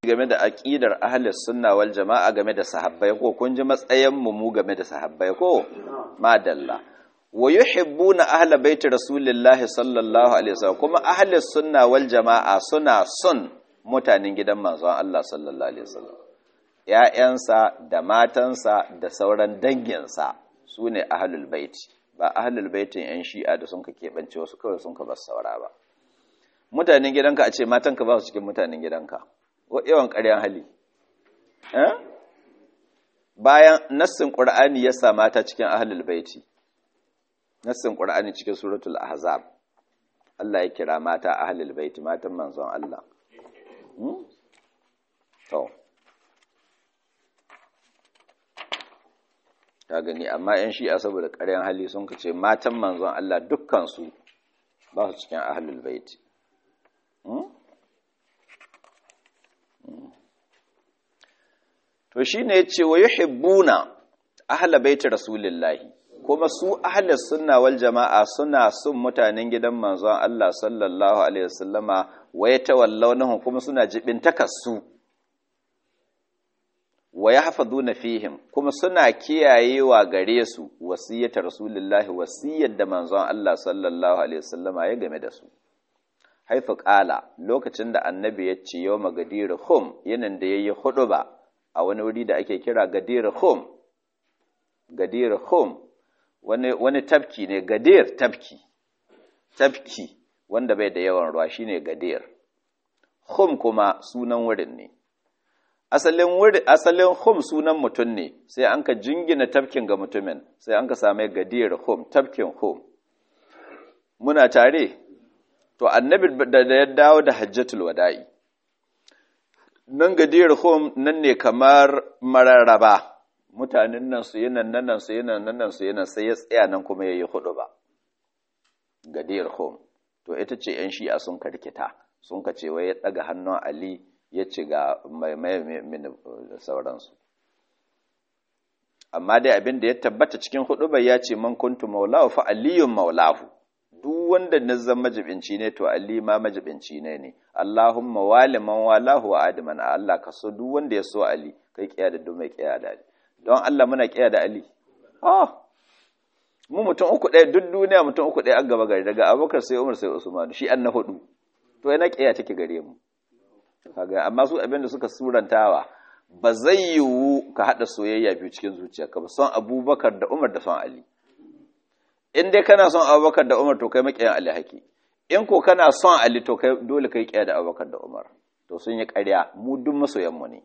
game da aqidar ahlus sunna wal jama'a game da sahabbai ko kun ji matsayin mu mu game da sahabbai ko madalla wa yuhibbuna ahla baiti rasulillahi sallallahu alaihi wasallam kuma ahlus sunna wal jama'a suna son mutanen gidan manzon Allah sallallahu alaihi wasallam ƴaƴansa da matansa da sauran danginsa sune ahlul baiti ba ahlul baitin yan shi'a da sun ka keɓance wasu kawai sun ka bar saura ba mutanen gidanka a ce matanka ba su cikin mutanen gidanka yawan ƙaryan hali bayan nassin ƙur'ani ya sa mata cikin ahlul baiti nassin ƙur'ani cikin suratul ahzab Allah ya kira mata ahlul baiti matan manzon Allah to ka gani amma yan shi'a saboda ƙaryan hali sun ce matan manzon Allah dukkan su ba su cikin ahlul baiti to shi ne ya ce wa yuhibbuna ahla baiti rasulillahi kuma su ahla sunna wal jama'a suna son mutanen gidan manzon Allah sallallahu alaihi wasallama wa yatawallawnahum kuma suna jibin takassu wa yahfazuna fihim kuma suna kiyayewa gare su wasiyyata rasulillahi wasiyyar da manzon Allah sallallahu alaihi wasallama ya game da su haifu ƙala lokacin da annabi ya ce yau magadir hum yanin da ya yi hudu ba a wani wuri da ake kira gadir hum gadir hum wani, wani tafki ne gadir tafki tafki wanda bai da yawan ruwa shine gadir hum kuma sunan wurin ne asalin wuri asalin hum sunan mutum ne sai an ka jingina tafkin ga mutumin sai an ka same gadir hum tafkin hum muna tare to annabi da ya dawo da hajjatul wada'i nan gadir home nan ne kamar mararraba mutanen nan su yinan nan su yinan nan su yinan sai ya tsaya nan kuma yayi hudu ba gadir home to ita ce yan shi'a sun karkita sun ka ce wai ya daga hannun ali ya ci ga mai mai sauransu amma dai abin da ya tabbata cikin hudu bai ya ce man kuntu maulahu fa aliyun maulahu duk wanda na zama majibinci ne to Ali ma majibinci ne ne Allahumma wali man walahu wa adman Allah ka so duk wanda ya so Ali kai kiya da duk mai kiya da Ali don Allah muna kiya da Ali ah mu mutum uku ɗaya duk duniya mutum uku ɗaya an gaba gari daga Abubakar sai Umar sai Usman shi an na hudu to yana kiya take gare mu kaga amma su abinda suka surantawa ba zai yiwu ka hada soyayya biyu cikin zuciyarka ba son Abubakar da Umar da son Ali in dai kana son abubakar da umar to kai maƙiyan ali haƙi in ko kana son ali to kai dole kai ƙiya da abubakar da umar to sun yi ƙarya mu duk masoyanmu ne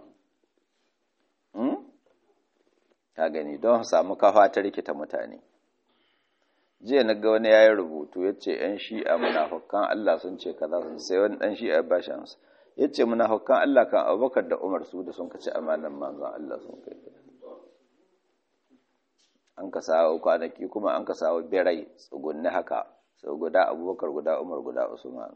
ka gani don samu kafa ta rikita mutane jiya na ga wani yayin rubutu ya ce ‘yan shi'a munafukan Allah sun ce kaza sun sai wani ɗan shi'a ba shi amsa ya ce munafukan Allah kan abubakar da umar su da sun kaci amanan manzon Allah sun kai an ka sawo kwanaki kuma an ka sawo birai tsugunni haka sau guda abubakar guda umar guda usman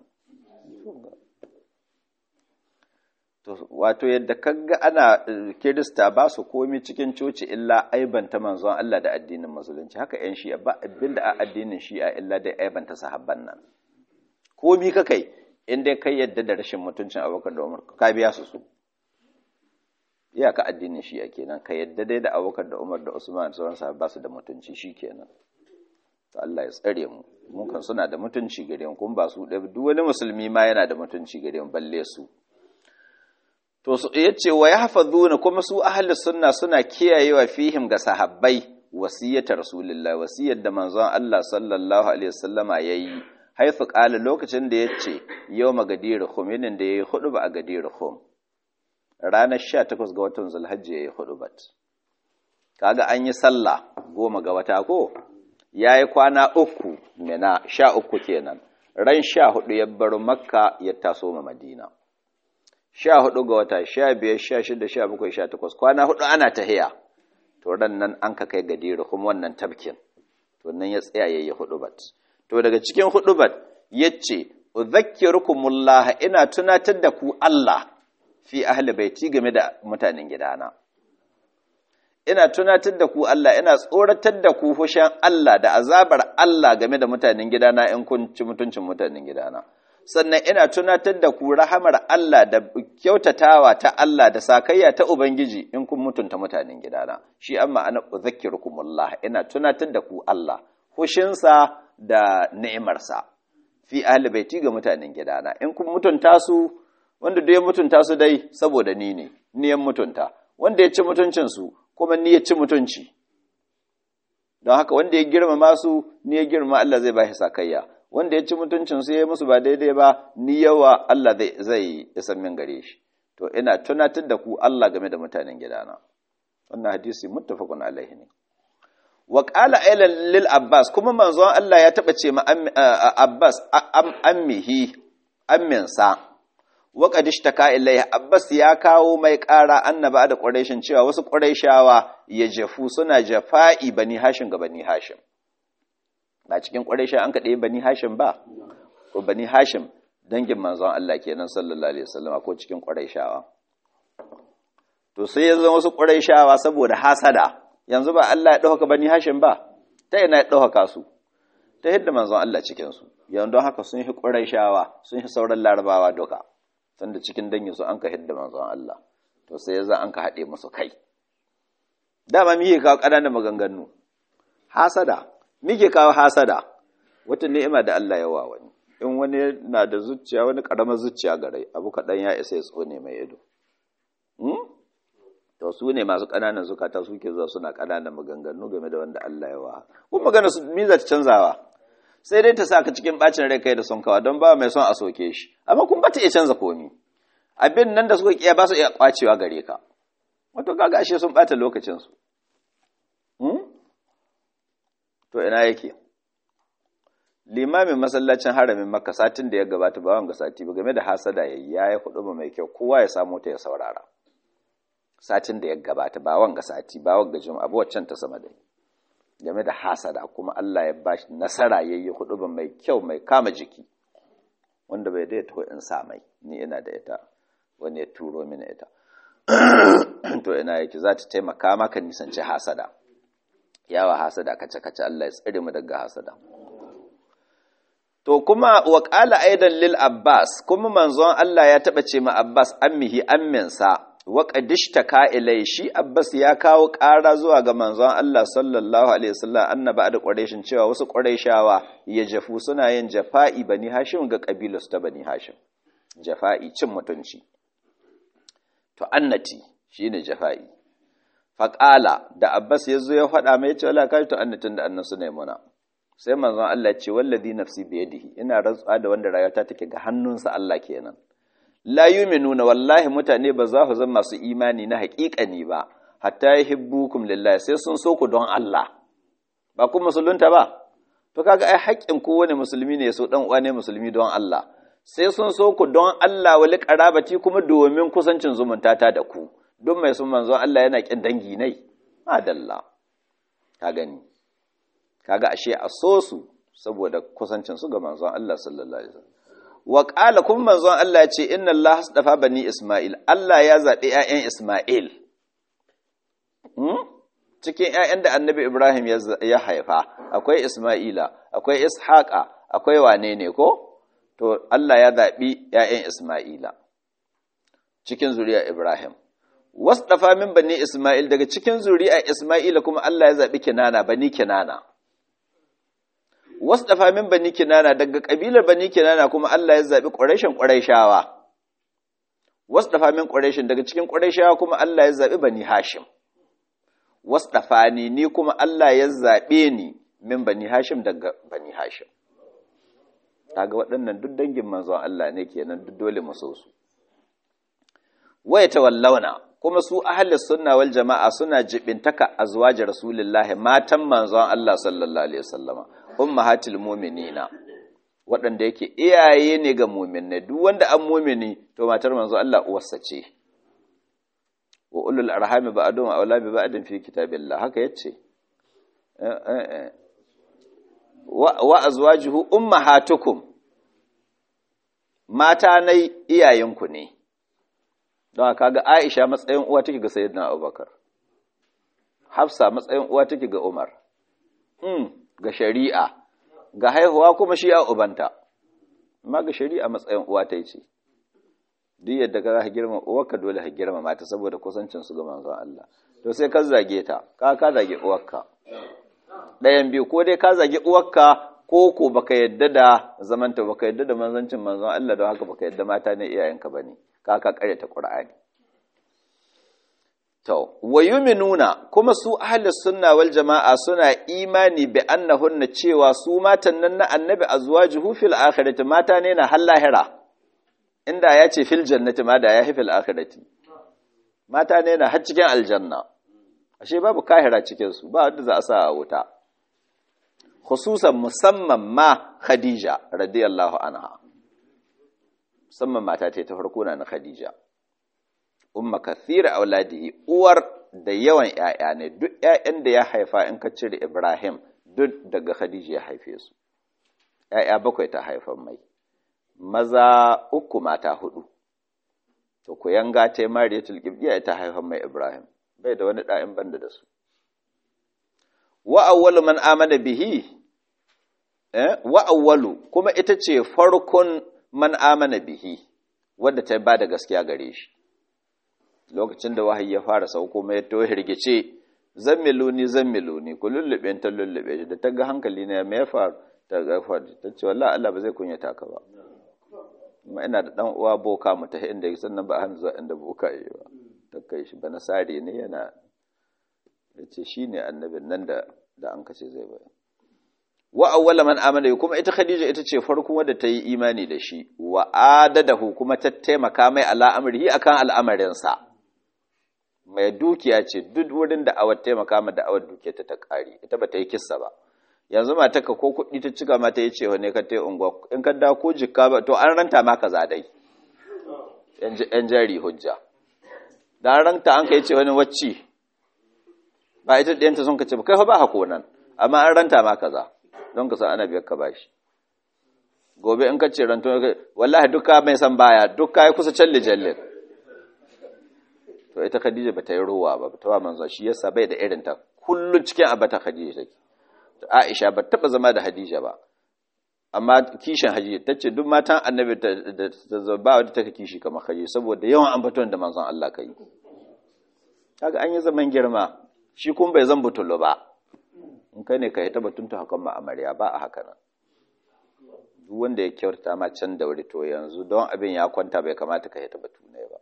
wato yadda kaga ana kirista ba su komi cikin coci illa aibanta manzon Allah da addinin musulunci haka yan shi'a ba abinda a addinin shi'a illa dai aibanta sahabban nan komi ka kai in dai kai yadda da rashin mutuncin abubakar da umar ka biya su su iyaka addinin shi'a kenan ka yadda dai da abubakar da umar da usman da sauran sahabba su da mutunci shi kenan to Allah ya tsare mu mun kan suna da mutunci gare mu kuma ba su da duk wani musulmi ma yana da mutunci gare mu balle su to su yace wa yahfazuna kuma su ahli sunna suna kiyayewa fihim ga sahabbai wasiyatar rasulullahi wasiyar da manzon Allah sallallahu alaihi wasallama yayi haifu qala lokacin da yace yawma gadir khum yinin da yayi hudu ba a gadir khum ranar sha takwas ga watan zulhajji ya yi hudubat kaga an yi sallah goma ga wata ko ya yi kwana uku mina sha uku kenan ran sha hudu ya bar makka ya taso ma madina sha hudu ga wata sha biyar sha shida sha bakwai sha takwas kwana hudu ana tahiya to ran nan an ka kai gadiru kuma wannan tabkin to nan ya tsaya ya yi hudubat to daga cikin hudubat ya ce udhakkirukumullah ina tunatar da ku Allah fi ahli baiti game da mutanen gidana ina tunatar da ku Allah ina tsoratar da ku fushin Allah da azabar Allah game da mutanen gidana in kun ci mutuncin mutanen gidana sannan ina tunatar da ku rahamar Allah da kyautatawa ta Allah da sakayya ta Ubangiji in kun mutunta mutanen gidana shi amma ana uzakkirukumullah ina tunatar da ku Allah hushinsa da ni'imarsa fi ahli baiti ga mutanen gidana in kun mutunta su wanda duk ya mutunta su dai saboda ni ne ni ya mutunta wanda ya ci mutuncin su kuma ni ya ci mutunci don haka wanda ya girmama su ni ya girmama Allah zai ba shi sakayya wanda ya ci mutuncin su ya musu ba daidai ba ni yawa Allah zai zai isan min gare shi to ina tunatar da ku Allah game da mutanen gidana wannan hadisi muttafaqun alaihi ne wa qala aylan lil abbas kuma manzon Allah ya taba ce ma abbas ammihi amminsa wa qad ishtaka ilayhi abbas ya kawo mai ƙara annaba da quraishin cewa wasu quraishawa ya jafu suna jafa'i bani hashim ga bani hashim ba cikin quraisha an kade bani hashim ba ko bani hashim dangin manzon Allah kenan sallallahu alaihi wasallam ko cikin quraishawa to sai yanzu wasu quraishawa saboda hasada yanzu ba Allah ya ɗauka bani hashim ba ta yana ya ɗauka su ta yadda manzon Allah cikinsu yanzu don haka sun yi ƙurayshawa sun yi sauran larabawa duka sanda cikin dangin su an ka hidda manzon Allah to sai yanzu an ka haɗe musu kai dama mike kawo ƙananan maganganu hasada mike kawo hasada wata ni'ima da Allah ya wa wani in wani na da zuciya wani ƙaramar zuciya gare abu kaɗan ya isa ya tsone mai ido to su ne masu ƙananan zukata suke zuwa suna ƙananan maganganu game da wanda Allah ya wa kun magana su miza ta canzawa sai dai ta saka cikin bacin rai kai da son kawa don ba mai son a soke shi amma kun bata iya canza komi abin nan da suka kiya ba su iya kwacewa gare ka wato kaga ashe sun bata lokacin su to ina yake limamin masallacin haramin makka satin da ya gabata ba wanga sati ba game da hasada yayi yayi hudu mai kyau kowa ya samu ta ya saurara satin da ya gabata ba wanga sati ba wanga juma'a ba waccan ta sama dai game da hasada kuma Allah ya bashi nasara yayi hudu mai kyau mai kama jiki wanda bai da ta in sa mai ni ina da ita wani ya turo mini ita to ina yake za ta taimaka maka nisanci hasada yawa hasada kace kace Allah ya tsare mu daga hasada to kuma wa qala aidan lil abbas kuma manzon Allah ya taba ce ma abbas ammihi amminsa wa qadishtaka ilai shi abbas ya kawo ƙara zuwa ga manzon Allah sallallahu alaihi wasallam annaba da quraishin cewa wasu quraishawa ya jafu suna yin jafa'i bani hashim ga kabilarsu ta bani hashim jafa'i cin mutunci to annati shine jafa'i faƙala da abbas ya zo ya faɗa mai cewa la kai to annatin da annan suna muna sai manzon Allah ya ce wallazi nafsi biyadihi ina rantsuwa da wanda rayuwata take ga hannunsa Allah kenan la yu'minuna wallahi mutane ba za su zama masu imani na haƙiƙani ba hatta yuhibbukum lillahi sai sun so ku don Allah ba ku musulunta ba to kaga ai haƙƙin kowane musulmi ne ya so dan uwa ne musulmi don Allah sai sun so ku don Allah wali qarabati kuma domin kusancin zumunta ta da ku don mai sun manzon Allah yana kin dangi nai madalla ka gani kaga ashe a so su saboda kusancin su ga manzon Allah sallallahu alaihi wasallam wa qala kun manzon Allah ya ce inna Allah hasdafa bani Isma'il Allah ya zabi ƴaƴan Isma'il hmm? cikin ƴaƴan da Annabi Ibrahim ya haifa akwai Isma'ila akwai Ishaqa akwai wane ne ko to Allah ya zabi ƴaƴan Isma'ila cikin zuriya Ibrahim wasdafa min bani Isma'il daga cikin zuriya Isma'ila kuma Allah ya zabi Kinana bani Kinana wasdafa min bani kinana daga kabilar bani kinana kuma Allah ya zabi quraishin quraishawa wasdafa min quraishin daga cikin quraishawa kuma Allah ya zabi bani hashim wasdafani ni kuma Allah ya zabe ni min bani hashim daga bani hashim kaga waɗannan duk dangin manzon Allah ne kenan duk dole mu so su waya tawallauna kuma su ahli sunna wal jama'a suna jibintaka azwaji rasulullahi matan manzon Allah sallallahu alaihi wasallama ummahatil mu'minina waɗanda yake iyaye ne ga mu'minai duk wanda an mu'mini to matar manzo Allah uwarsa ce wa ulul arhami ba'dhum awla bi ba'din fi kitabillah haka yace wa azwajuhu ummahatukum mata nai iyayenku ne don kaga Aisha matsayin uwa take ga Sayyidina Abubakar Hafsa matsayin uwa take ga Umar mm. ga shari'a ga haihuwa kuma shi a ubanta amma ga shari'a matsayin uwa ta ce duk yadda ka za ka girma uwarka dole ka girma mata saboda kusancin su ga manzon Allah to sai ka zage ta ka ka zage uwarka ɗayan biyu ko dai ka zage uwarka ko ko baka yadda da zamanta baka yadda da manzancin manzon Allah don haka baka yadda mata ne iyayenka bane ka ka kare ta Qur'ani to wayuminuna kuma su ahlus sunna wal jama'a suna imani bi annahunna cewa su matan nan na annabi azwajuhu fil akhirati mata ne na lahira. inda ya ce fil jannati ma da ya fil akhirati mata ne na har cikin aljanna ashe babu kahira cikin su ba wanda za a sa a wuta khususan musamman ma Khadija radiyallahu anha musamman mata ta ta farko na Khadija umma kathira auladihi uwar da yawan ƴaƴa ne duk ƴaƴan da ya haifa in ka cire Ibrahim duk daga Khadija ya haife su ƴaƴa bakwai ta haifan mai maza uku mata hudu to ku yanga ta Mariyatul Qibtiyya ta haifan mai Ibrahim bai da wani ɗa'in banda da su wa awwalu man amana bihi eh wa awwalu kuma ita ce farkon man amana bihi wanda ta ba da gaskiya gare shi lokacin da wahayi ya fara sauko mai to hirgice zammiluni zammiluni ku lullube ta lullube shi da ta ga hankali ne me ya faru ta ga ta ce wallahi Allah ba zai kunyata ka ba amma ina da dan uwa boka mu ta inda sannan ba hanzu inda boka yi ba ta kai shi bana sare ne yana yace shine annabin nan da da an kace zai bayar wa awwala man amana kuma ita Khadija ita ce farkon wadda ta yi imani da shi wa adadahu kuma ta taimaka mai ala amrihi akan al'amarinsa mai dukiya ce duk wurin da awar taimaka ma da awar dukiya ta ta kare ita ba ta yi kissa ba yanzu mata ka ko kuɗi ta cika mata ya ce ne ka ta yi unguwa in ka da ko jikka ba to an ranta ma kaza dai yan jari hujja da an ranta an ka yi ce wani wacce ba ita ɗayanta sun ka ce ba kai ba hako nan amma an ranta ma kaza don ka san ana biyar ka bashi gobe in ka ce ranto wallahi duka mai san baya duka ya kusa challe jalle to ita Khadija ba ta yi ruwa ba ta wa manzo shi yasa bai da irin ta kullun cikin abata Khadija take Aisha ba taba zama da Khadija ba amma kishin Khadija tace duk matan annabi da ba wadda take kishi kamar Khadija saboda yawan ambaton da manzon Allah kai kaga an yi zaman girma shi kun bai zan butulu ba in kai ne ka yi tabbatunta hakan ma amarya ba a haka nan duk wanda ya kyauta ma can da wuri to yanzu don abin ya kwanta bai kamata ka yi tabbatu ne ba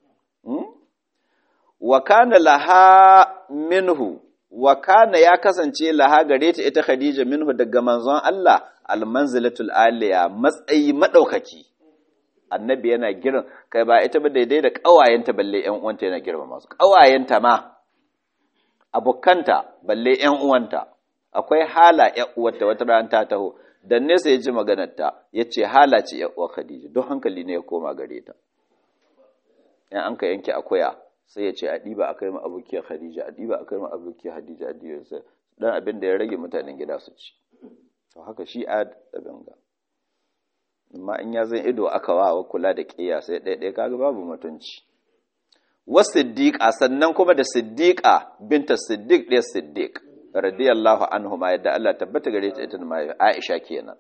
wa kana laha minhu wa kana ya kasance laha gare ta ita khadija minhu daga manzon Allah almanzilatul aliya matsayi madaukaki annabi yana girin kai ba ita ba daidai da kawayenta balle yan uwanta yana girma masu kawayenta ma abokanta balle yan uwanta akwai hala ‘yan uwarta wata ran ta taho, dan nesa ya ji maganarta ya ce hala ce ‘yan uwar Khadija, don hankali ne ya koma gare ta. ‘Yan an ka yanke akuya sai ya ce a ɗiba a kai ma abokiyar Khadija, a ɗiba a kai ma abokiyar Khadija, a ɗiba sai dan abin da ya rage mutanen gida su ci. To haka shi a abin ga. Amma in ya zan ido aka wa kula da ƙiya sai ɗaya kaga babu mutunci. Wa siddiƙa sannan kuma da siddiƙa binta siddiq ɗaya siddiq. radiyallahu anhu ma yadda Allah tabbata gare ta ita ma Aisha kenan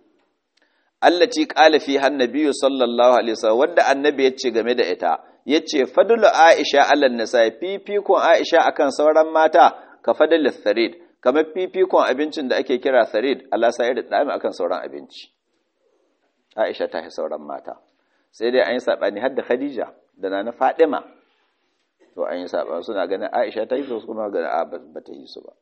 allati qala fi annabiyyu sallallahu alaihi wasallam wanda annabi yace game da ita yace fadlu Aisha ala nisa fifikon Aisha akan sauran mata ka fadlu tharid kamar fifikon abincin da ake kira tharid Allah sai da dami akan sauran abinci Aisha ta yi sauran mata sai dai an yi sabani har da Khadija da nana Fadima to an yi sabani suna ganin Aisha ta yi su kuma ganin ba ta yi su ba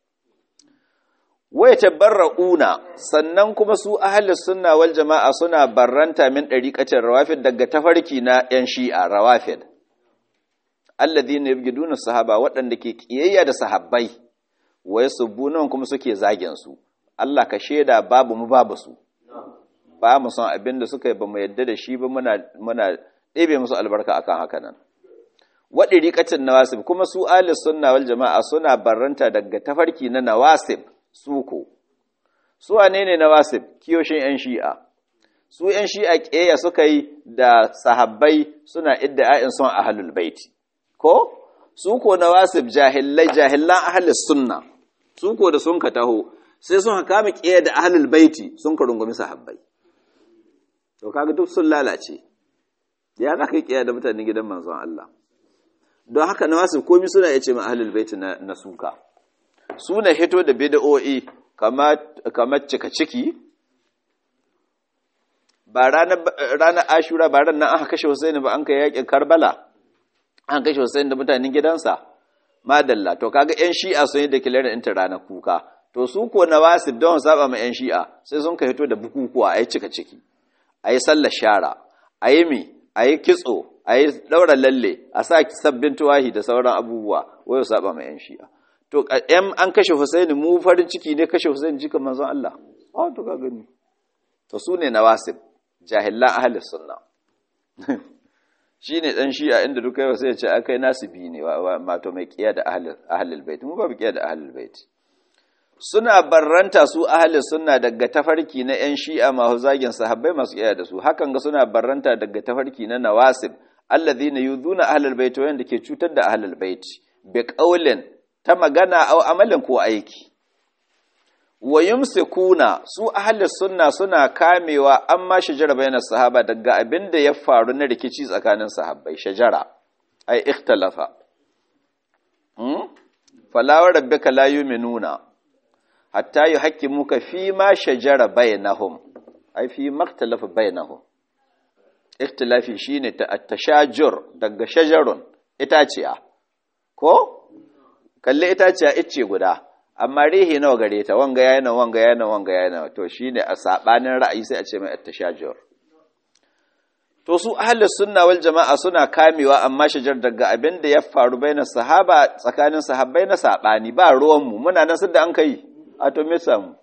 wai tabarra'una sannan kuma su ahlus sunna wal jama'a suna barranta min dariqatin rawafid daga tafarki na yan shi'a rawafid alladhina yabghiduna sahaba waɗanda ke kiyayya da sahabbai wa yasubbuna kuma suke zagin su Allah ka sheda babu mu babu su ba mu san abin da suka yi ba mu yadda da shi ba muna muna ɗebe musu albarka akan haka nan waɗi riƙacin nawasib kuma su ahlus sunna wal jama'a suna barranta daga tafarki na nawasib suko su wane ne na wasif kiyoshin 'yan shi'a su 'yan shi'a ƙeya suka yi da sahabbai suna idda'a'in son ahalul baiti ko su ko na wasif jahillai jahillan ahalus sunna su ko da sun ka taho sai sun kama ƙeya da ahalul baiti sun ka rungumi sahabbai to kaga duk sun lalace ya za ka yi kiyaye da mutanen gidan manzon Allah don haka na wasu komi suna ya ce ma ahlul baiti na, na suka suna hito da bid'o'i kamar cika ciki ba ranar ashura ba ran nan aka kashe Hussein ba an kai yakin Karbala an kashe Hussein da mutanen gidansa madalla to kaga yan shi'a sun yi declare inta ranar kuka to su ko na wasu don saba ma yan shi'a sai sun ka hito da bukukuwa ayi cika ciki ayi sallar shara ayi mi ayi kitso ayi daura lalle a sa sabbin tuwahi da sauran abubuwa wayo saba ma yan shi'a to yan an kashe Hussein mu farin ciki ne kashe Hussein jikan manzon Allah ah to ka gani to su ne nawasib jahilan ahlus sunna shine dan shi'a inda duka yau sai ya ce akai nasibi ne mato mai kiya da ahlul bait mu ba kiya da ahlul bait suna barranta su ahlus sunna daga tafarki na yan shi'a masu zagin sahabbai masu kiya da su hakan ga suna barranta daga tafarki na nawasib alladhina yuduna ahlul bait wanda ke cutar da ahlul bait bi qaulin ta magana au amalin ko aiki wa yumsikuna su ahli sunna suna kamewa amma shajara bayan sahaba daga abin da ya faru na rikici tsakanin sahabbai shajara ai ikhtalafa hmm fala wa rabbika la yu'minuna hatta yuhaqqimuka fi ma shajara bainahum ai fi makhtalafa bainahum ikhtilafi shine ta at-tashajur daga shajarun itaciya ko kalle itaciya icce guda amma rihi nawa gare ta wanga yayi nan wanga yayi nan wanga yayi nan to shine a sabanin ra'ayi sai a ce mai at-tashajur to su ahlus sunna wal jama'a suna kamewa amma shajar daga abin da ya faru baina sahaba tsakanin sahabbai na sabani ba ruwan mu muna nan da an kai a to me samu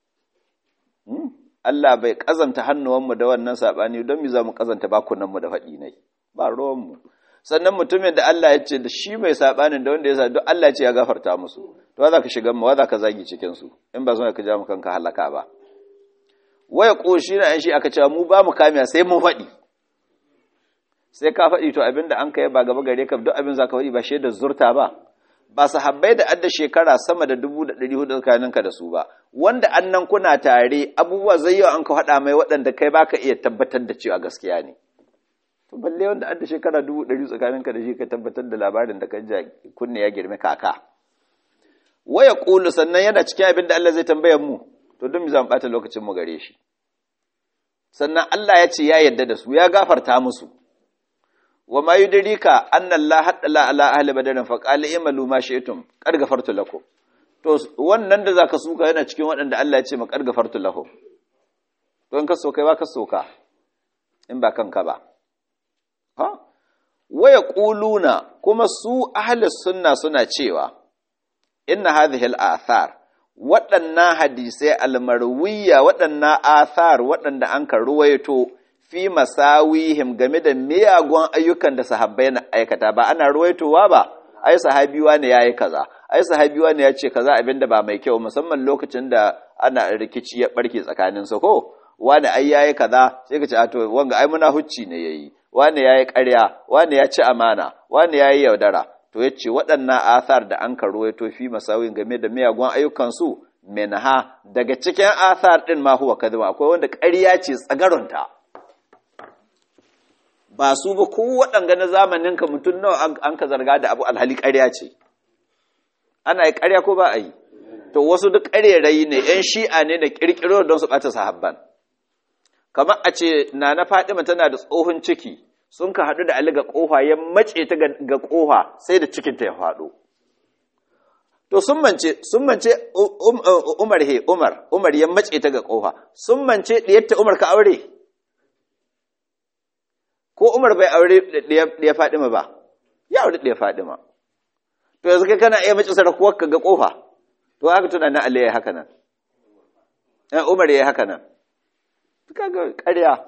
Allah bai kazanta hannuwan mu da wannan sabani don mu za mu kazanta bakunan mu da faɗi nai ba ruwan mu sannan mutumin da Allah ya ce da shi mai sabanin da wanda ya sa duk Allah ya ce ya gafarta musu to za ka shiga ma za ka zagi cikin su in ba son ka ja mu kanka halaka ba waya koshi na shi aka cewa mu ba mu kamiya sai mun faɗi sai ka faɗi to abinda an kai ba gaba gare ka duk abin za ka faɗi ba shaidar zurta ba ba sahabbai da adda shekara sama da dubu da ɗari hudu tsakaninka da su ba wanda annan kuna tare abubuwa zai yau an ka faɗa mai waɗanda kai baka iya tabbatar da cewa gaskiya ne to balle wanda adda shekara dubu ɗari tsakaninka da shi ka tabbatar da labarin da kan kunne ya girme kaka waya ƙulu sannan yana cikin abin da Allah zai tambaya mu to don mu zan ɓata lokacin mu gare shi sannan Allah ya ce ya yarda da su ya gafarta musu wa ma yudrika anna Allah haddala ala ahli badrin fa qala imalu ma shi'tum qad gafartu lakum to wannan da zaka suka yana cikin waɗanda Allah ya ce ma qad gafartu lakum to in ka so kai ba ka soka in ba kanka ba ha waya ƙuluna kuma su ahalis sunna suna cewa inna hadhihi al-athar waɗannan hadisai almarwiya waɗannan athar waɗanda an ka ruwaito fi masawihim game da miyagun ayyukan da sahabbai na aikata ba ana ruwaitowa ba ai sahabiwa ne yayi kaza ai sahabiwa ne ya ce kaza abinda ba mai kyau musamman lokacin da ana rikici ya barke tsakanin su ko wani ai yayi kaza sai ka ce a to wanga ai muna hucci ne yayi wani yayi ƙarya wani ya ci amana wani yayi yaudara to yace waɗannan athar da an karuwaito fi masawin game da miyagun ayyukan su minha daga cikin athar din ma huwa kadhib akwai wanda ƙarya ce tsagaronta ba su ba ko waɗanga na zamanin ka mutum nawa an ka zarga da abu alhali ƙarya ce ana yi ƙarya ko ba a yi to wasu duk ƙarerayi ne ‘yan shi'a ne da ƙirƙiro don su ɓata sahabban kamar a ce na na Fadima tana da tsohon ciki sun ka haɗu da Ali ga ƙofa ya mace ta ga ƙofa sai da cikinta ya faɗo to sun mance sun mance Umar he Umar Umar ya mace ta ga ƙofa sun mance ɗiyarta Umar ka aure ko Umar bai aure ɗiya Fadima ba ya aure ɗiya Fadima to yanzu kai kana iya mace sarakuwar ka ga ƙofa to haka tunanin Ali ya yi haka nan Umar ya yi haka nan kaga ƙarya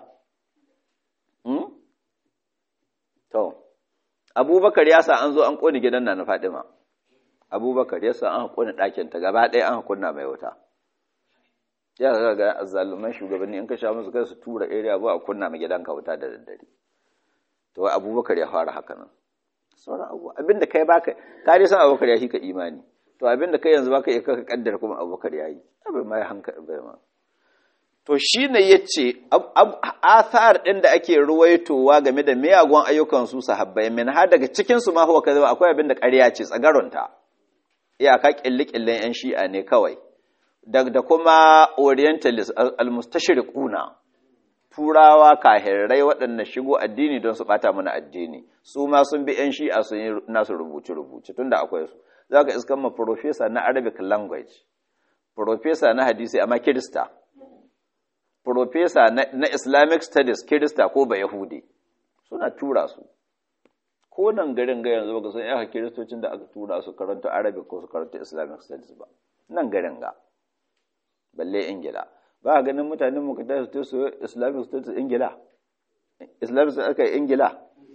to abubakar ya sa an zo an ƙone gidan na na fadima abubakar ya sa an ƙone ɗakinta gaba ɗaya an kunna mai wuta ya ga ga azzaluman shugabanni in ka sha musu kai su tura area ba a kunna mai gidanka wuta da daddare to abubakar ya fara haka nan sauran abu abinda kai baka ka dai san abubakar ya ka imani to abinda kai yanzu baka iya ka kaddara kuma abubakar ya yi abin ma ya hankali bai ma to shi ne ya ce athar ɗin da ake ruwaitowa game da miyagun ayyukan su sahabbai min har daga cikinsu ma huwa kaza akwai abin da ƙarya ce tsagaronta iyaka ƙilli-ƙillin 'yan shi'a ne kawai da kuma orientalist almustashriquna turawa kahirrai waɗanda shigo addini don su ɓata mana addini su ma sun bi 'yan shi'a sun yi nasu rubuce-rubuce tunda akwai su za ka iskan ma profesa na arabic language profesa na hadisi amma kirista profesa na islamic studies kirista ko ba yahudi suna tura su ko nan garin ga yanzu baka san yaka kiristocin da aka tura su karanta arabic ko su karanta islamic studies ba nan garin ga balle ingila ba a ganin mutanen muka tashi su su islamic studies ingila islamic studies aka yi ingila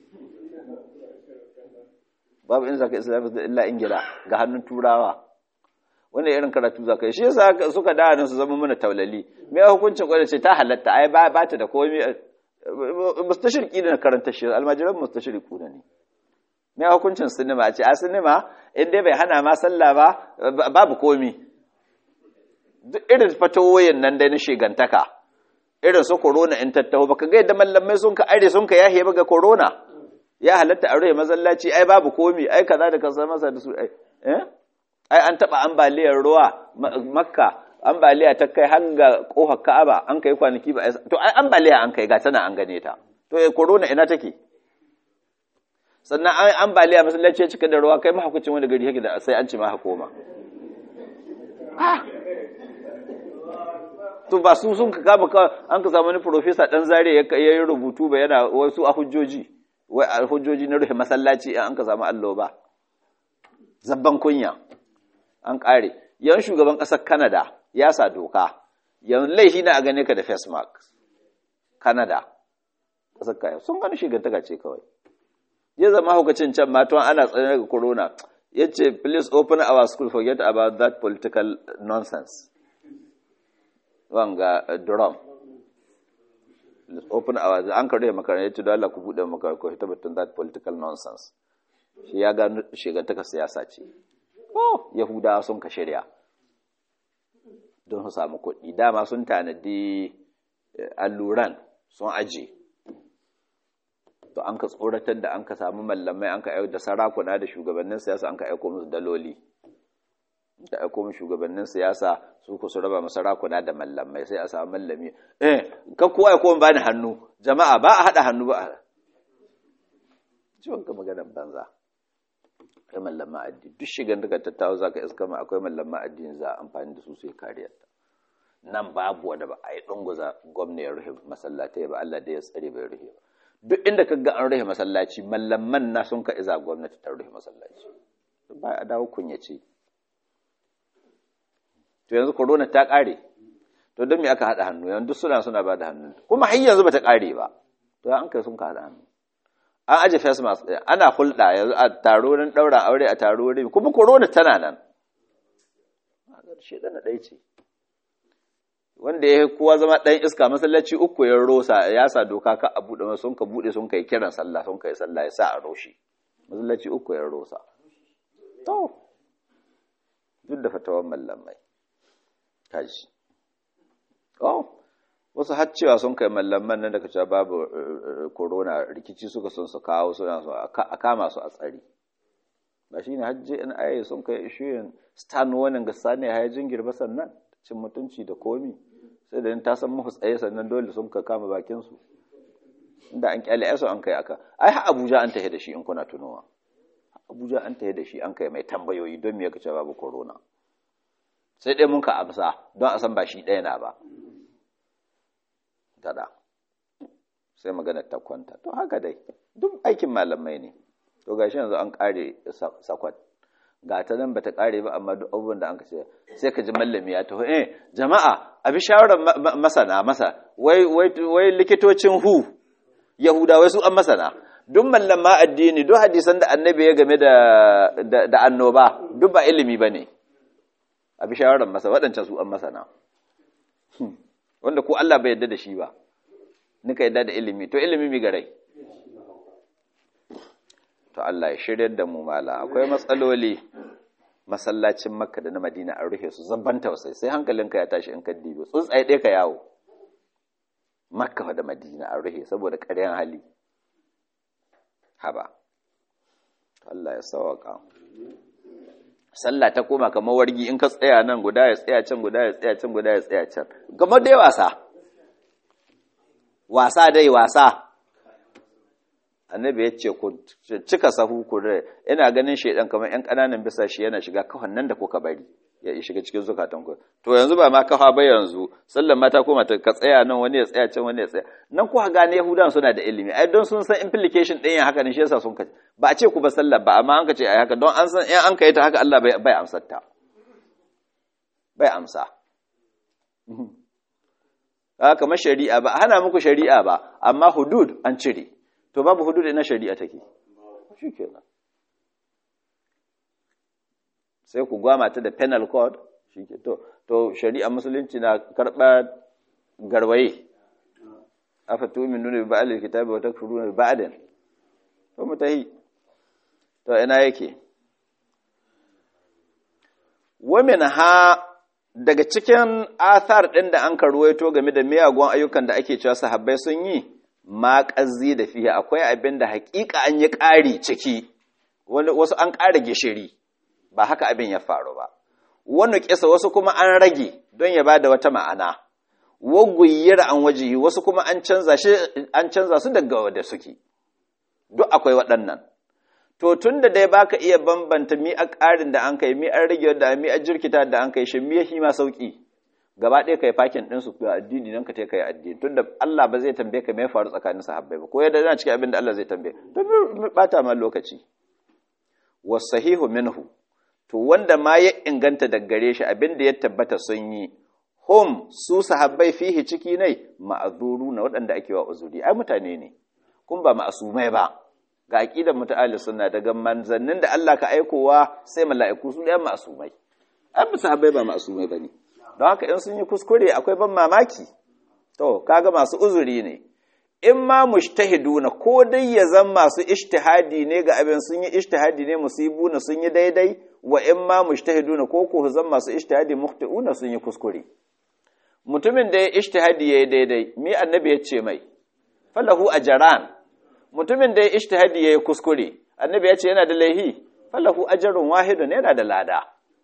babu in zaka islamic studies illa ingila ga hannun turawa wanda irin karatu za ka yi shi yasa suka da su zama mana taulali me hukuncin kwada ce ta halatta ai ba ta da komai mustashirki da karanta shi almajiran mustashirku ne me hukuncin sinima a ce a sinima in dai bai hana ma sallah ba babu komi duk irin fatawoyin nan dai na shigantaka irin su corona in tattaho baka ga yadda mallamai sun ka are sun ka yahe ba ga corona ya halatta a rufe masallaci ai babu komi ai kaza da kaza masa da su ai eh ai an taba ambaliyar ruwa makka ambaliya ta kai har ga kofar ka'aba an kai kwanaki ba to ai ambaliya an kai ga tana an gane ta to eh corona ina take sannan an ambaliya masallaci ya cika da ruwa kai mahaukacin wani gari yake da sai an ci ma koma to ba su sun ka kama an ka samu wani profesa dan zare ya yi rubutu ba yana wasu a hujjoji wai a hujjoji na rufe masallaci an ka samu allo ba zabban kunya an ƙare yan shugaban ƙasar Canada ya sa doka yan laifi na a gane ka da face mask Canada ƙasar kaya sun gani shigantaka ce kawai ya zama hukacin can matuwan ana tsaye daga corona ya ce please open our school forget about that political nonsense wanga drum open our an karye makarantar ya ce da Allah ku buɗe makarantar ku tabbatar that political nonsense shi ya gano shigantaka siyasa ce oh yahudawa sun ka shirya don su samu kuɗi dama sun tanadi alluran sun aje to an ka tsoratar da an ka samu mallamai an ka aiko da sarakuna da shugabannin siyasa an ka aiko musu daloli da aiko musu shugabannin siyasa su ku su raba sarakuna da mallamai sai a samu mallami eh ka kowa ya koma bani hannu jama'a ba a haɗa hannu ba a ciwon ka maganar banza akwai mallaman addini duk shigan daga tattawa za ka iska ma akwai mallaman addini za a amfani da su sai kariyar ta nan babu wanda ba a yi ɗunguza gwamna ya rufe masallatai ba Allah da ya tsare bai rufe ba duk inda ka ga an rufe masallaci mallaman na sun ka iza gwamnati ta rufe masallaci ba a dawo kunyace to yanzu corona ta ƙare to don me aka haɗa hannu yanzu suna suna ba da hannu kuma har yanzu ba ta ƙare ba to an kai sun ka haɗa hannu an aje face mask ɗaya ana hulɗa yanzu a taro nan ɗaura aure a taro wurin kuma corona tana nan shedan na ɗaya ce wanda ya kowa zama ɗan iska masallaci uku ya rosa ya sa doka ka a buɗe sun ka buɗe sun kai kiran sallah sun kai sallah ya sa a roshi masallaci uku ya rosa to duk da fatawan mallamai tashi oh wasu har cewa sun kai mallaman nan daga cewa babu corona rikici suka sun su kawo suna so a kama su a tsari ba shine hajji in aye sun kai ishiyin stan wannan ga sani ya jingir ba sannan cin mutunci da komi sai da ta san muhu tsaye sannan dole sun ka kama bakin su inda an kyale yaso an kai aka ai ha Abuja an tahe da shi in kuna tunowa Abuja an tahe da shi an kai mai tambayoyi don me yake cewa babu corona sai dai mun ka amsa don a san ba shi ɗaya na ba tada sai magana ta kwanta to haka dai duk aikin malamai ne to gashi yanzu an kare sakwat ga ta nan bata kare ba amma duk abubuwan da an kace sai ka ji mallami ya taho eh jama'a abi shawarar masana masa wai wai wai likitocin hu yahuda wai su an masana duk mallama addini duk hadisan da annabi ya game da da annoba duk ba ilimi bane abi shawarar masa waɗancan su an masana wanda ko Allah bai yarda da shi ba nika yarda da ilimi to ilimi mi garai to Allah ya shiryar da mu mala akwai matsaloli masallacin makka da na madina an rufe su zabban tausai sai hankalinka ya tashi in ka dibe tsuntsaye ɗaya ka yawo makka da madina an rufe saboda ƙaryan hali haba Allah ya sawaka sallah ta koma kamar wargi in ka tsaya nan guda ya tsaya can guda ya tsaya can guda ya tsaya can kamar dai wasa wasa dai wasa annabi ya ce ku cika sahu ku ina ganin shaidan kamar yan ƙananan bisa shi yana shiga kafan nan da kuka bari ya shiga cikin zukatan ku to yanzu ba ma kafa ba yanzu sallan mata koma ta ka tsaya nan wani ya tsaya can wani ya tsaya nan ku gane yahudan suna da ilimi ai don sun san implication ɗin yin haka ne shi yasa sun kace ba a ce ku ba sallar ba amma an ka ce ai haka don an san in an kai ta haka Allah bai bai amsar ta bai amsa haka kamar shari'a ba hana muku shari'a ba amma hudud an cire to babu hudud ina shari'a take shikenan sai ku gwama ta da penal code shike to to shari'a musulunci na karba garwaye afa tu'minuna bi ba'd al-kitabi wa takfuruna bi ba'd to mutahi to ina yake wa ha daga cikin athar ɗin da an karwaito game da miyagun ayyukan da ake cewa sahabbai sun yi ma ƙazzi da fiye akwai abin da haƙiƙa an yi ƙari ciki wasu an ƙara gishiri ba haka abin ya faru ba wani ƙisa wasu kuma an rage don ya ba da wata ma'ana waguyyar an waje wasu kuma an canza su daga wadda suke duk akwai waɗannan to tun da dai baka iya bambanta mi a ƙarin da an kai mi an rage da mi a jirkita da an kai shi mi ya ma sauki gaba ɗaya kai fakin ɗin su ga addini nan ka ta kai addini tun da Allah ba zai tambaye ka me ya faru tsakanin sahabbai ba ko yadda yana cikin abin da Allah zai tambaye to mi bata ma lokaci wasahihu minhu to wanda ma ya inganta da gare shi abin da ya tabbata sun yi hum su sahabbai fihi ciki ne ma'azuru na waɗanda ake wa uzuri ai mutane ne kun ba ma'asumai ba ga aqidar muta'allis sunna daga manzannin da Allah ka aikowa sai mala'iku su ɗayan ma'asumai an sahabbai ba ma'asumai bane don haka in sun yi kuskure akwai ban mamaki to kaga masu uzuri ne in ma mushtahiduna ko dai ya zan masu ijtihadi ne ga abin sun yi ijtihadi ne musibuna sun yi daidai wa in ma mushtahiduna ko ko zan masu ijtihadi mukhti'una sun yi kuskure mutumin da ya ijtihadi yayi daidai mi annabi ya ce mai falahu ajran mutumin da ya ijtihadi yayi kuskure annabi ya ce yana da laihi falahu ajrun wahidun yana da lada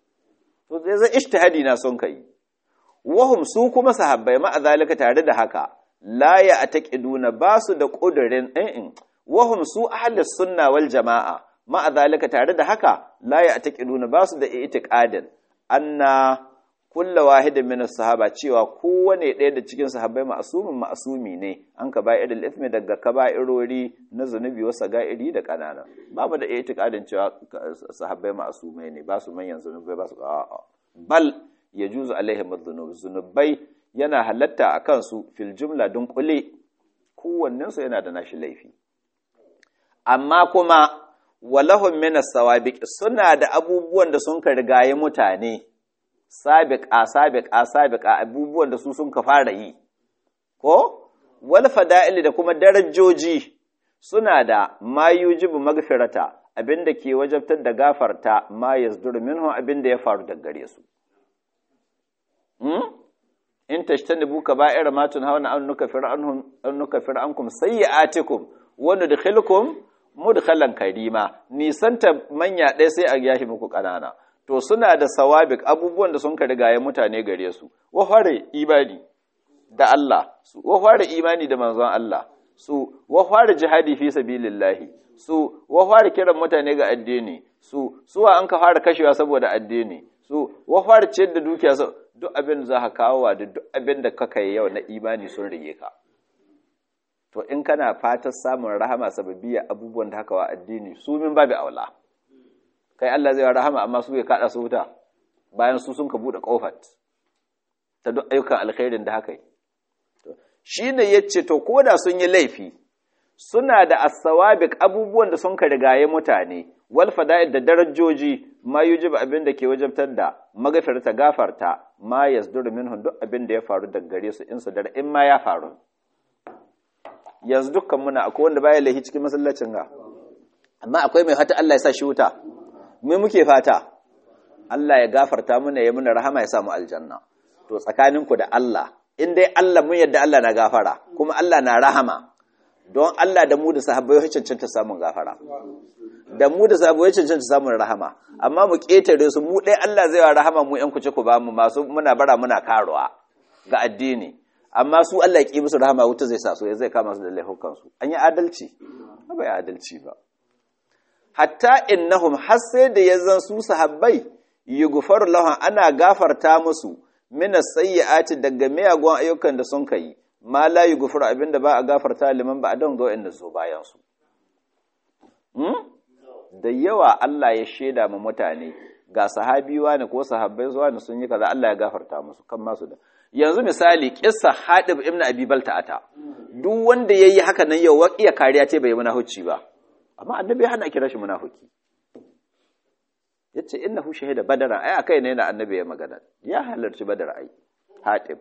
to zai ijtihadi na son kai wahum su kuma sahabbai ma zalika tare da haka la ya ataqiduna basu da kudurin in wahum su ahlus sunna wal jamaa ma zalika tare da haka la ya ataqiduna basu da itiqadin anna kulla wahidin min sahaba cewa kowane ɗaya da cikin sahabbai ma'asumin ma'asumi ne an ka ba'irul ithmi daga kaba'irori na zunubi wasa ga'iri da kanana babu da itiqadin cewa sahabbai ma'asumai ne ba su manyan zunubai ba su a'a bal yajuzu alaihim adh-dhunub zunubai yana halatta a kansu fil jumla dunkule kowannensu yana da nashi laifi amma kuma walahum min as-sawabiq suna da abubuwan da sun ka rigaye mutane sabiqa sabiqa sabiqa abubuwan da su sun ka fara yi ko wal fada'il da kuma darajoji suna da ma yujibu magfirata abinda ke wajabtar da gafarta ma yazdur minhu abinda ya faru daga gare su in tashtanibu kaba'ira ma tunhauna an nukaffir anhum an nukaffir ankum sayyi'atikum wa nudkhilukum mudkhalan karima nisanta manya ɗaya sai a yashi muku ƙanana to suna da sawabik abubuwan da sun ka rigaye mutane gare su wa fare imani da Allah su wa fare imani da manzon Allah su wa fare jihadi fi sabilillahi su wa fare kiran mutane ga addini su suwa an ka fara kashewa saboda addini su wa fare ciyar da dukiya duk abin da za ka kawo da duk abin da kaka yi yau na imani sun rige ka to in kana fatar samun rahama sababbiya abubuwan da haka wa addini su min babu aula kai Allah zai rahama amma su bai kada su wuta bayan su sun ka bude kofar ta duk ayyukan alkhairin da haka yi shine yace to koda sun yi laifi suna da as-sawabiq abubuwan da sun ka rigaye mutane wal fada'il da darajoji ma yujibu abin da ke wajabtar da magafirta gafarta ma yasduru minhum duk abin da ya faru daga gare su in su dar in ma ya faru yanzu dukkan muna akwai wanda baya laifi cikin masallacin ga amma akwai mai fata Allah ya sa shi wuta me muke fata Allah ya gafarta muna ya muna rahama ya samu aljanna to tsakaninku da Allah in dai Allah mun yadda Allah na gafara kuma Allah na rahama don Allah da mu da sahabbai ya cancanta samun gafara da mu da sahabbai ya cancanta samun rahama amma mu ketare su mu dai Allah zai wa rahama mu yan kuce ku ba mu masu muna bara muna karuwa ga addini amma su Allah ya ki musu rahama wuta zai sa su zai kama su da laifukan su an yi adalci ba yi adalci ba hatta innahum har sai da yazan su sahabbai yughfaru lahum ana gafarta musu mina sayyi'ati daga miyagun ayyukan da sun kai ma la yughfaru abinda ba a gafarta liman ba don ga wanda zo bayan su da yawa Allah ya sheda ma mutane ga sahabi wani ko sahabbai zuwa ne sun yi kaza Allah ya gafarta musu kan masu da yanzu misali kissa Hadib ibn Abi Balta'ata duk wanda yayi haka nan yau iya kariya ce bai munafici ba amma annabi ya hana kira shi munafiki yace innahu shahida badara ai akai ne na annabi ya magana ya halarci badar ai hatib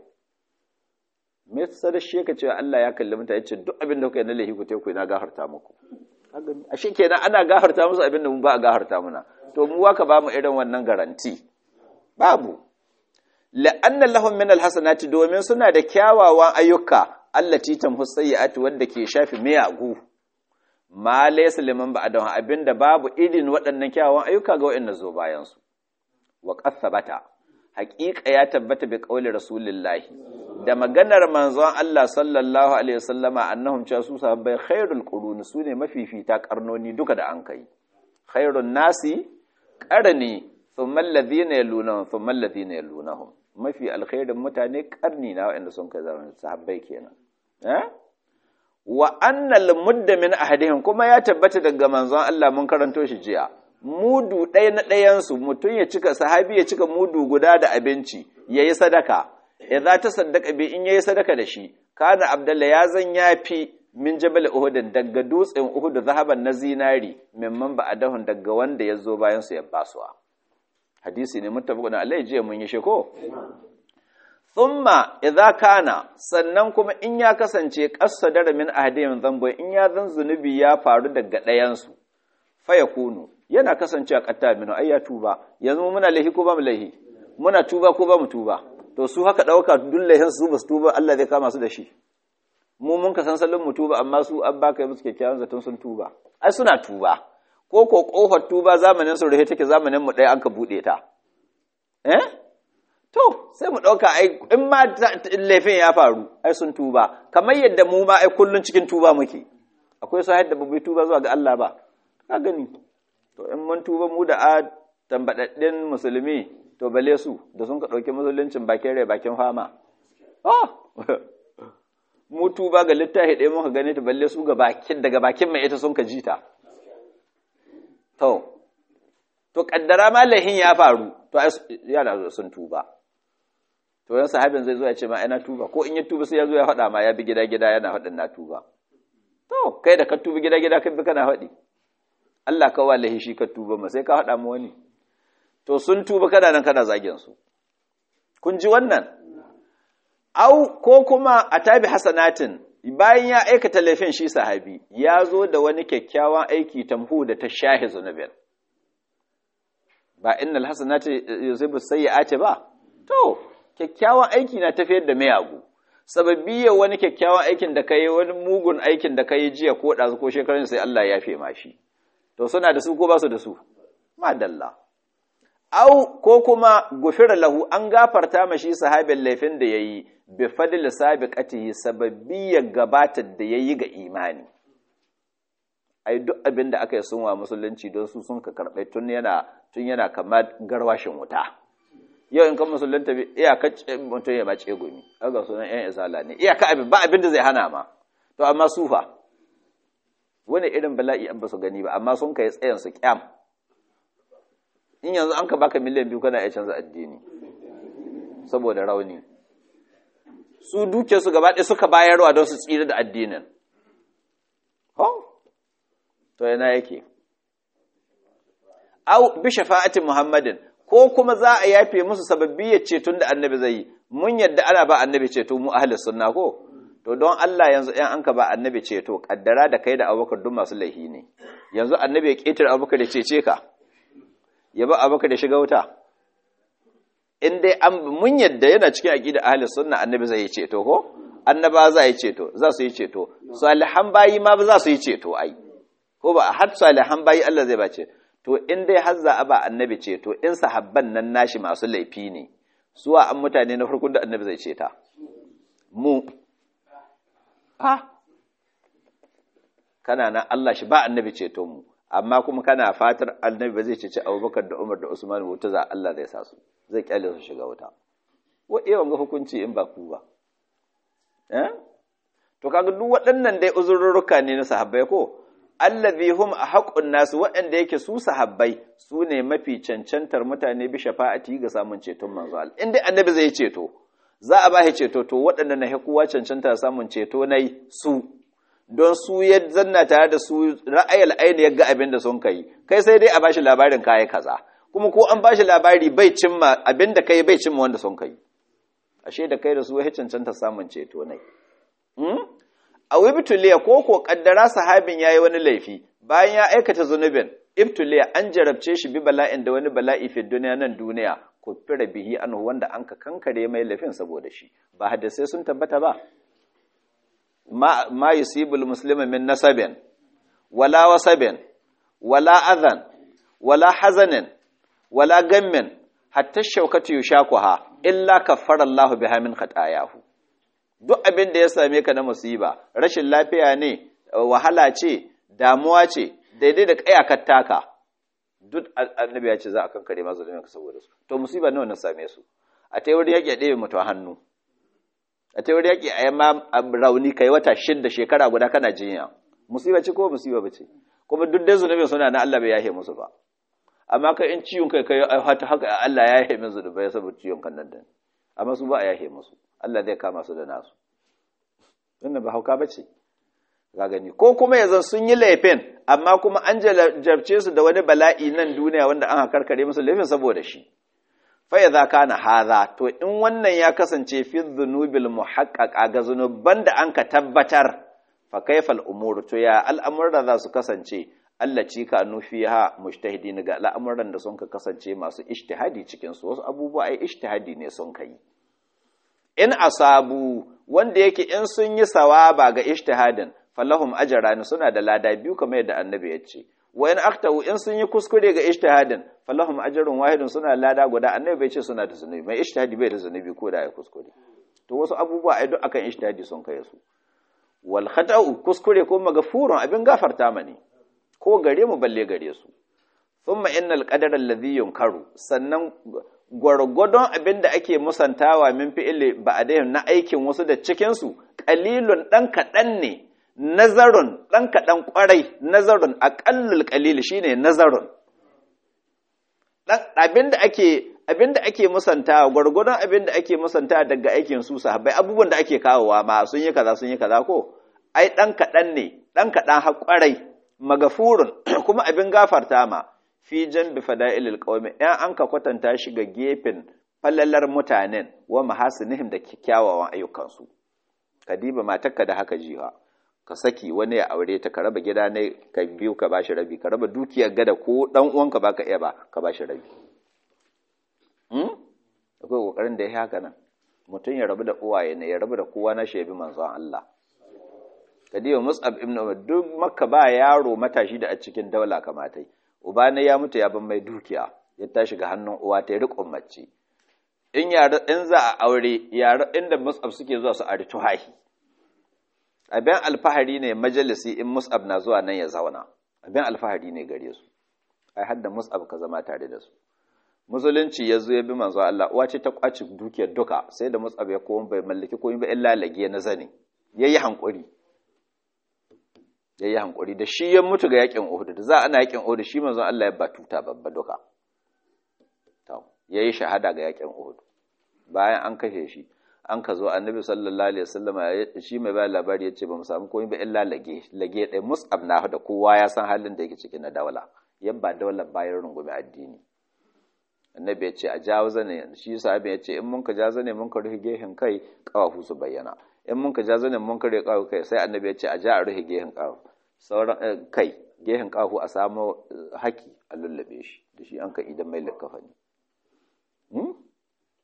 me yasa da shi yake cewa Allah ya kalli mutane yace duk abin da kuka yi na lahi ku teku na gafarta muku ashe kenan ana gafarta musu abin da mu ba a gafarta muna to mu waka ba mu irin wannan garanti babu la'anna lahum min alhasanati domin suna da kyawawan ayyuka allati tamhu sayyi'ati wanda ke shafi miyagu ma laysa liman ba'dahu abinda babu idin waɗannan kyawawan ayyuka ga waɗanda zo bayan su wa qasabata haqiqa ya tabbata bi qauli rasulillahi da maganar manzon Allah sallallahu alaihi wasallama annahum cha su sahabbai khairul qurun sune mafifita karnoni duka da an kai khairun nasi qarni thumma alladhina yalunahum thumma alladhina yalunahum mafi alkhairin mutane karni na waɗanda sun kai zaman sahabbai kenan eh wa annal mudda min ahadihim kuma ya tabbata daga manzon Allah mun karanto shi jiya mudu ɗaya na ɗayansu mutum ya cika sahabi ya cika mudu guda da abinci yayi sadaka idza ta saddaka bi in yayi sadaka da shi kana abdullah ya zan yafi min jabal uhud daga dutsen uhud zahaban na zinari mimman ba'adahun daga wanda ya zo bayan su ya basuwa hadisi ne muttafaqun alai jiya mun yi shi ko thumma idza kana sannan kuma in ya kasance qasadara min ahadin dhanbo in ya zan zunubi ya faru daga ɗayan su fa yakunu yana kasancewa qatta min ay ya tuba yanzu muna lahi ko ba mu lahi muna tuba ko ba mu tuba to su haka dauka dullahin su ba su tuba Allah zai kama su da shi mu mun ka san sallin mu tuba amma su an baka musu kyakkyawan zaton sun tuba ai suna tuba ko ko kofar tuba zamanin su rahe take zamanin mu ɗaya an ka buɗe ta eh to sai mu ɗauka ai in ma laifin ya faru ai sun tuba kamar yadda mu ma ai kullun cikin tuba muke akwai sahih da babu tuba zuwa ga Allah ba ka gani to in mun tuba mu da a tambadaddin musulmi to bale su da sun ka ɗauki musuluncin bakin rai bakin fama oh mu tuba ga littafi ɗaya muka gane ta balle su ga bakin daga bakin mai ita sun ka ji ta to to kaddara malahin ya faru to yana sun tuba to yan sahabin zai zo ya ce ma ina tuba ko in ya tuba sai ya zo ya faɗa ma ya bi gida gida yana faɗin na tuba to kai da ka tuba gida gida kai bi kana faɗi Allah ka wallahi shi ka tuba ma sai ka faɗa mu wani to sun tuba kana nan kana zagin su kun ji wannan au ko kuma a tabi hasanatin bayan ya aikata laifin shi sahabi ya zo da wani kyakkyawan aiki tamhu da ta shahi zunubin ba innal hasanati yusibu sayyi'ati ba to kyakkyawan aiki na tafiyar da mayagu sababbi ya wani kyakkyawan aikin da kai wani mugun aikin da kai jiya ko ɗazu ko shekarun sai Allah ya fe mashi to suna da su ko ba su da su madalla au ko kuma gufira lahu an gafarta mashi sahabin laifin da yayi bi fadl sabiqatihi sababbi ya gabatar da yayi ga imani ai duk abin da aka yi sunwa musulunci don su sun ka karɓai tun yana tun yana kamar garwashin wuta yau in kan musulunta bi iyaka mutum ya mace gumi aga sunan yan isala ne iyaka abin ba abin da zai hana ma to amma sufa wani irin bala'i an ba su gani ba amma sun kai tsayan su kyam in yanzu an ka baka miliyan biyu kana iya canza addini saboda rauni su duke su gaba ɗaya suka bayarwa don su tsira da addinin ho to yana yake au bi shafa'atin muhammadin ko kuma za a yafe musu sababbiyar ceton da annabi zai yi mun yadda ana ba annabi ceto mu ahli sunna ko to don Allah yanzu ɗan an ka ba annabi ceto kaddara da kai da abubakar duk masu laihi ne yanzu annabi ya ƙetare abubakar da cece ka ya ba abubakar da shiga wuta in dai an mun yadda yana cikin aqida ahli sunna annabi zai yi ceto ko annaba za yi ceto za su yi ceto salihan bayi ma ba za su yi ceto ai ko ba har salihan bayi Allah zai bace to in dai har za a ba annabi ceto in sahabban nan nashi masu laifi ne suwa an mutane na farkon da annabi zai ceta mu ha kana nan Allah shi ba annabi ceton mu amma kuma kana fatar annabi ba zai cece Abubakar da Umar da Usman wuta za Allah zai sa su zai kyale su shiga wuta wa ewan ga hukunci in ba ku ba eh to kaga duk waɗannan dai uzurruka ne na sahabbai ko allazi hum ahqqun nas waɗanda yake su sahabbai su ne mafi cancantar mutane bi shafa'ati ga samun ceton manzo Allah in dai annabi zai ceto za a ba shi ceto to waɗanda na kowa cancanta samun ceto nai su don su ya zanna tare da su ra'ayal aini ya ga abin da sun kai kai sai dai a bashi labarin kayi kaza kuma ko an bashi labari bai cimma abin da kai bai cimma wanda sun kai ashe da kai da su ya cancanta samun ceto nai a wibtuliya ko ko kaddara sahabin yayi wani laifi bayan ya aikata zunubin ibtuliya an jarabce shi bi bala'in da wani bala'i fi duniya nan duniya ko fira bihi anhu wanda an ka kankare mai laifin saboda shi ba hadisai sun tabbata ba ma ma yusibul muslima min nasabin wala wasabin wala adhan wala hazanin wala gammin hatta shaukatu yushakuha illa kaffara Allahu biha min khatayahu duk abin da ya same ka na musiba rashin lafiya ne wahala ce damuwa ce daidai da kayakar taka duk annabi ya ce za a kankare masu ka saboda su to musiba nawa na same su a ta wurin yaƙi a ɗebe mutu hannu a ta wurin yaƙi a yamma rauni kai wata shidda shekara guda kana jinya musiba ce ko musiba ba ce kuma duk dai zunubin suna na Allah bai yahe musu ba amma kai in ciwon kai kai hata haka Allah ya yahe min zunubai saboda ciwon kan nan da amma su ba a yahe musu Allah zai kama su da nasu wannan ba hauka bace ga gani ko kuma yanzu sun yi laifin amma kuma an jarabce su da wani bala'i nan duniya wanda an karkare musu laifin saboda shi fa idza kana hadha to in wannan ya kasance fi dhunubil muhaqqaqa ga zunuban da an ka tabbatar fa kayfal umur to ya al'amura za su kasance Allah ci ka nufiha mujtahidin ga al'amuran da sun ka kasance masu ijtihadi cikin su wasu abubuwa ai ijtihadi ne sun kai in asabu wanda yake in sun yi sawaba ga ijtihadin falahum ajran suna da lada biyu kamar yadda annabi ya ce wa in aktahu in sun yi kuskure ga ijtihadin falahum ajrun wahidun suna lada guda annabi bai ce suna da zunubi mai ijtihadi bai da zunubi ko da ya kuskure to wasu abubuwa ai duk akan ijtihadi sun kai su wal khata'u kuskure ko magafurun abin gafarta mani ko gare mu balle gare su thumma innal qadara alladhi yunkaru sannan gwargwadon abin da ake musantawa min fi'ili ba na aikin wasu da cikinsu ƙalilun ɗan kaɗan ne nazarun ɗan kaɗan ƙwarai nazarun aƙallul ƙalil shi ne nazarun abin da ake abin da ake musantawa gwargwadon abin da ake musantawa daga aikin su sahabbai abubuwan da ake kawowa ma sun yi kaza sun yi kaza ko ai ɗan kaɗan ne ɗan kaɗan har ƙwarai magafurun kuma abin gafarta ma fi jan bi fada'ilil qaumi ɗan an ka kwatanta shi ga gefen falalar mutanen wa mahasinihim da kyawawan ayyukansu ka diba matarka da haka jiha ka saki wani ya aure ta ka raba gida ne ka biyu ka bashi rabi ka raba dukiyar gada ko dan uwanka baka iya ba ka bashi rabi hmm akwai kokarin da ya haka nan mutum ya rabu da uwaye ne ya rabu da kowa na shebi manzon Allah kadiba mus'ab ibn umar duk makka ba yaro matashi da a cikin daula kamatai uba ne ya mutu ya ban mai dukiya ya tashi ga hannun uwa ta riƙon mace in yara in za a aure yara inda mus'ab suke zuwa su ari tuhahi abin alfahari ne majalisi in mus'ab na zuwa nan ya zauna abin alfahari ne gare su ai hadda mus'ab ka zama tare da su musulunci ya zo ya bi manzo Allah uwa ce ta kwaci dukiyar duka sai da mus'ab ya koma bai mallaki komai ba illa lage na zane yayi hankuri ya yi hankuri da shi ya mutu ga yakin Uhud da za ana yakin Uhud shi manzon Allah ya batuta babba duka to yayi shahada ga yakin Uhud bayan an kashe shi an ka zo annabi sallallahu alaihi wasallam shi mai ba labari yace ba mu samu komai ba illa lage lage dai mus'ab na da kowa ya san halin da yake cikin na dawla yabba dawlar bayan rungume addini annabi ya ce a jawo zane shi sahabi ya ce in mun ka ja zane mun ka rufe gehen kai kawafu su bayyana in mun ka ja zanen mun ka rufe kawafu kai sai annabi ya ce a ja a rufe gehen kawafu sauran kai gehen kawafu a samu haki a lullabe shi da shi an ka idan mai likkafa ne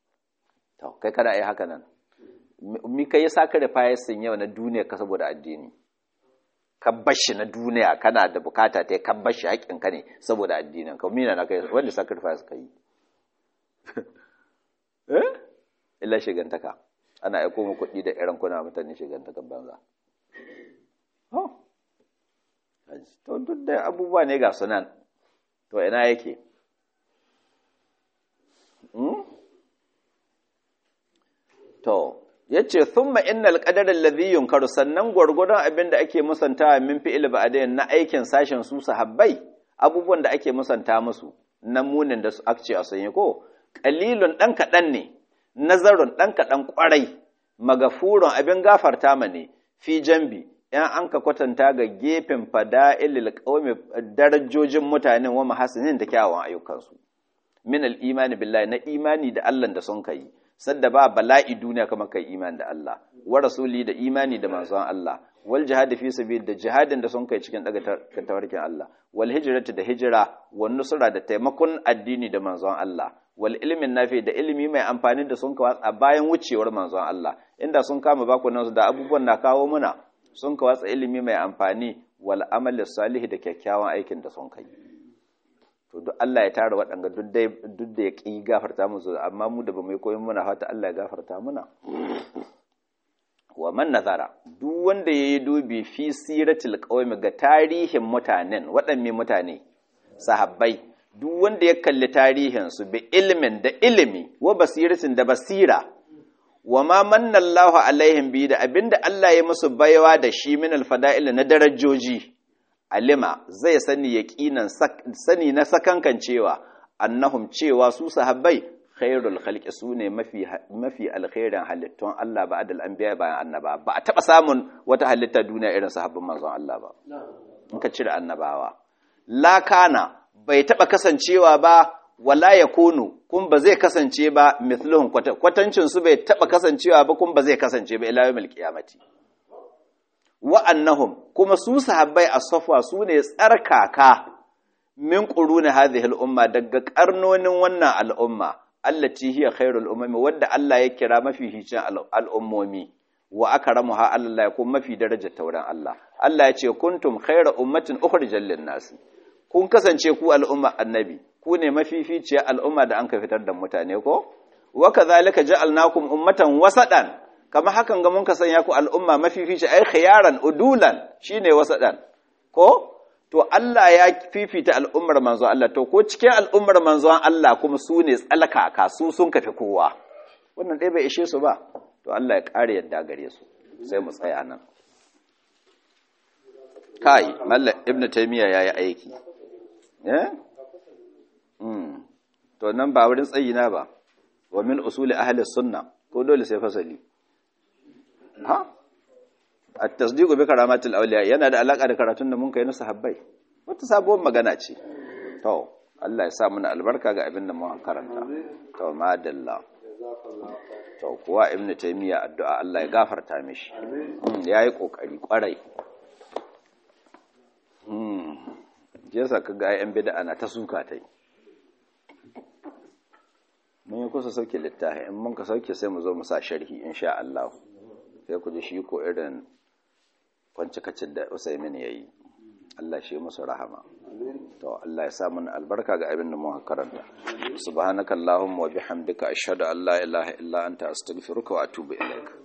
to kai kana yi haka nan mi kai ya saka da fayasin yau na duniya ka saboda addini ka bashi na duniya kana da bukata ta ka bashi haƙƙin ka ne saboda addinin ka mina na kai wanda sacrifice ka yi eh illa shigantaka ana aiko mu kuɗi da irin kuna mutane shigantaka banza oh to duk da abubuwa ne ga sunan to ina yake To, ya ce, Thumma innal ƙadarar ladhiyun karu sannan gwargwadon abin da ake musanta min fi'il ba'adayin na aikin sashen su sahabbai, abubuwan da ake musanta musu, na munin da su akce a sanye ko, ƙalilun ɗan kaɗan ne, nazarun ɗan kaɗan ƙwarai, magafurun abin gafarta ma ne, fi jambi, ‘yan an ka kwatanta ga gefen fada'ilil ƙaumi darajojin mutanen wa mahasinin da kyawun ayyukansu. Min al-imani billahi na imani da Allah da sun kai. sadda ba bala'i duniya kamar kai imani da Allah wa rasuli da imani da manzon Allah wal jihad fi sabil da jihadin da sun kai cikin daga tawarkin Allah wal hijratu da hijira wal nusra da taimakon addini da manzon Allah wal ilmin nafi da ilimi mai amfani da sun kawo a bayan wucewar manzon Allah inda sun kama baku nan da abubuwan na kawo muna sun kawo ilimi mai amfani wal amali salih da kyakkyawan aikin da sun kai to duk Allah ya tara waɗanga duk da ya ƙi gafarta musu amma mu da ba mai koyin muna fata Allah ya gafarta muna wa man nazara duk wanda yayi dubi fi siratil qaumi ga tarihin mutanen waɗanne mutane sahabbai duk wanda ya kalli tarihin su bi ilmin da ilimi wa basiratin da basira wa ma manna Allahu alaihim bi da abinda Allah ya musu baiwa da shi min alfada'il na darajoji alima zai sani yaqinan sani na sakankan cewa annahum cewa su sahabbai khairul khalqi sune mafi mafi alkhairin halittun Allah ba adal anbiya bayan annaba ba a taba samun wata halitta duniya irin sahabban manzon Allah ba in ka cire annabawa la kana bai taba kasancewa ba wala yakunu kun ba zai kasance ba mithluhum kwatancin su bai taba kasancewa ba kun ba zai kasance ba ila yawmil qiyamati wa'annahum kuma su sahabbai a safwa su ne tsarkaka min ƙuruni hadhihi al'umma daga ƙarnonin wannan al'umma allati hiya khairul umami wadda Allah ya kira mafi hicin al'ummomi wa akramuha Allah ya kuma mafi darajar tauran Allah Allah ya ce kuntum khayra ummatin ukhrijal lin nas kun kasance ku al'umma annabi ku ne mafificiyar al'umma da an ka fitar da mutane ko wa kadhalika ja'alnakum ummatan wasadan kama hakan ga mun ka sanya ku al'umma mafifici ai khiyaran udulan shine wasadan ko to Allah ya fifita al'ummar manzo Allah to ko cikin al'ummar manzo Allah kuma su ne tsalkaka su sun kafi kowa wannan dai bai ishe su ba to Allah ya kare yadda gare su sai mu tsaya nan kai mallam ibnu taymiya yayi aiki eh mm to nan ba wurin tsayina ba wa min usuli ahli sunna ko dole sai fasali ha at-tasdiqu bi karamatil awliya yana da alaka da karatun da mun kai na sahabbai wata sabuwar magana ce to Allah ya sa mana albarka ga abin da mun karanta to madalla to kuwa ibnu taymiya addu'a Allah ya gafarta mishi yayi kokari kwarai mm jesa kaga ayyan bid'a ana ta suka tai mun yi kusa sauke littafi in mun ka sauke sai mu zo mu sa sharhi insha Allah sai ku ji shi ko irin kwancikacin da Usaimin ya yi Allah shi musu rahama to Allah ya sa mana albarka ga abin da mu karanta subhanakallahumma wa bihamdika ashhadu an la ilaha illa anta astaghfiruka wa atubu ilaik